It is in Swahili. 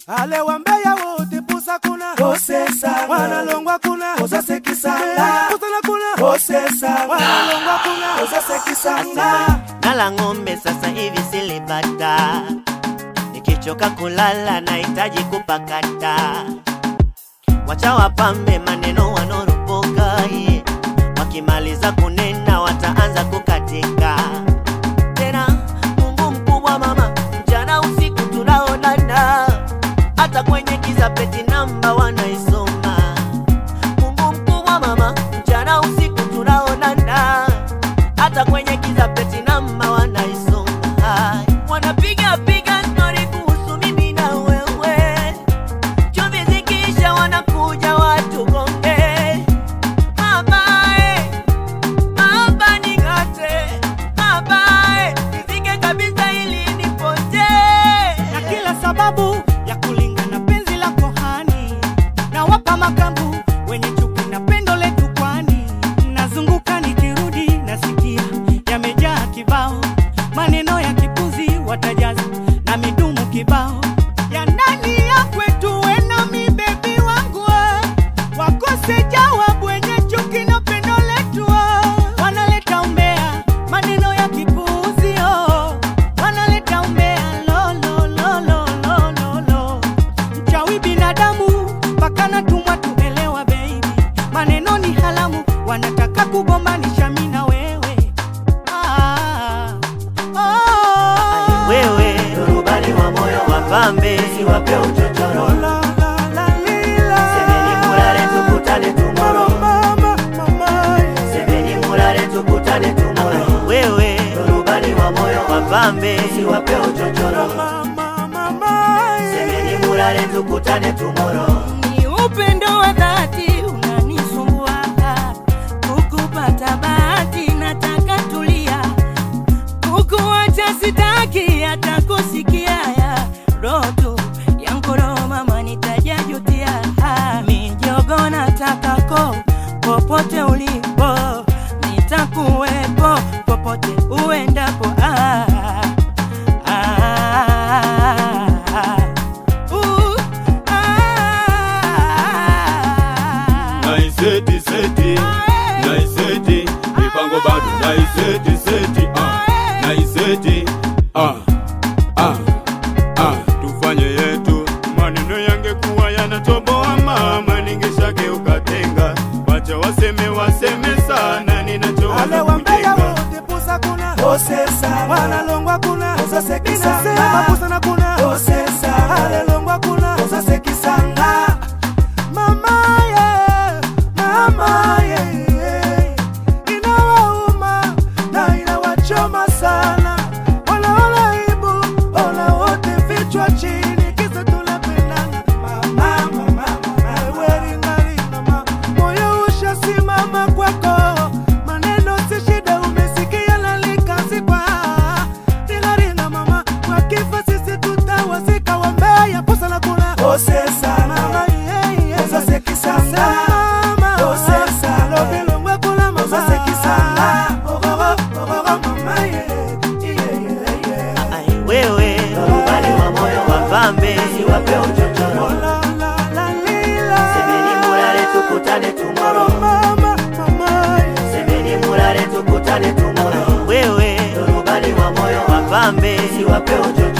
ale wambeya wote pusa kuna Kosesa wanalongwa kuna Kosase kisanga pusana kuna Kosesa wanalongwa kuna Kosase kisanga nala ng'ombe sasa hivi silipata, nikichoka kulala nahitaji kupakata. Wacha wapambe maneno wanoropoka, yeah. wakimaliza kunena wataanza kukatika tena. Mungu mkubwa mama, mchana usiku tunaonana, hata kwenye giza peti namba wanaisoma. Mungu mkubwa mama, mchana usiku tunaonana hata kwenye giza peti namba wanaisoma. Hai, Wanapiga piga stori kuhusu mimi na wewe, chumvi zikiisha wanakuja watu gonge. Mama eh, mama ning'ate, mama eh, nizike kabisa ili nipotee. na kila sababu ya kulingana penzi la kohani na wapa makambu wenye chuki na pendo letu kwani nazunguka nikirudi nasikia yamejaa kibao maneno ya kipuzi watajaza na midumu kibao ya ndani ya kwetu wenami bebi wangu we. wakose jawabu wenye chuki na pendo letu we. wanaleta umbea maneno ya kipuzi oh. wanaleta umbea lo, lo, lo, lo, lo, lo, lo. mchawi binadamu mpaka natumwa tuelewa baby maneno ni halamu wanataka kugombanisha mi na wewe ah, oh. Wewe rubani wa moyo wapambe, siwape uchochoro, la la la lila semeni mulale tukutane tomorrow. mama mama Semeni mulale tukutane tomorrow. Wewe rubani wa moyo wapambe, siwape uchochoro, mama mama semeni mulale tukutane tomorrow. ni upendo wa dhati unanisumbua kukupata bahati nataka tulia kukuacha sitaki hata kusikia ya roto ya mkoro mama nitajajutia mijogo nataka ko popote ulipo nitakuwepo popote uendapo ah, ah, uh, ah. naiseti seti naiseti mipango bado naiseti seti ah naiseti ah ah ah tufanye yetu maneno yangekuwa yanatoboa mama ningeshageuka tenga wacha waseme waseme sana ale ninachowaza wambeya kujenga wote pusa kuna Kosesa wanalongwa kuna Kosase kisanga inasema pusana kuna Kosesa alelongwa kuna Kosase kisanga mama ye mama ye inawauma na inawachoma sana wanaona aibu ona wote vichwa chini kisa tunapendana mama mama weringarinama moyo ushasimama kwako maneno si shida umesikia lalikazikwa ringaringa mama kwa kifo sisi tutawazika wambeya pusana kuna Kosesa mama ye, ye. Kosase kisanga Mama, Kosesa lobilongwe kula mama. Kosase kisanga Ogogo Ogogo mama ye Yeah yeah yeah Ai, Wewe rubani wa moyo wapambe, siwape uchochoro, La, la, la, lila. semeni mulale tukutane tomorrow. Mama, mama, Semeni mulale tukutane tomorrow. Wewe rubani wa moyo wapambe, siwape uchochoro